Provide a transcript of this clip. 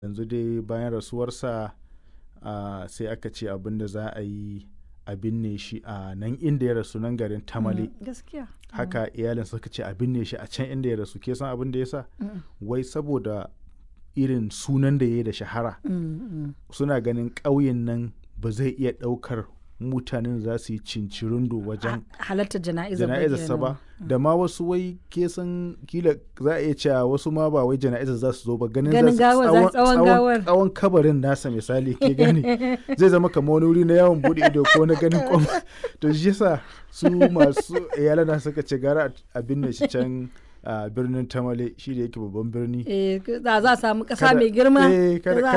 yanzu dai bayan rasuwarsa ah, sai aka ce abin da za a yi a binne shi a nan inda ya rasu nan garin tamale Mm, gaskiya haka iyalin suka ce a binne shi a can inda ya rasu ke san abin da ya sa Mm, wai saboda irin sunan da ya yi da shahara mm, mm. suna ganin ƙauyen nan ba zai iya ɗaukar mutanen da za su yi cincirindo wajen halartar jana'izar jana'izarsa ba da ma wasu wai ke san kila za a iya cewa wasu ma ba wai jana'izar za su zo ba ganin Ganin za su gawar, za- tsawon gawar. tsawon kabarin nasa misali ke gani zai zama kamar wani wuri na yawon bude ido ko na ganin kwam to shi yasa su masu iyalan na suka ce gara a binne shi can a birnin tamale shi da yake babban birni Eh, za za a samu ƙasa Kada- mai girma eh, da kada- za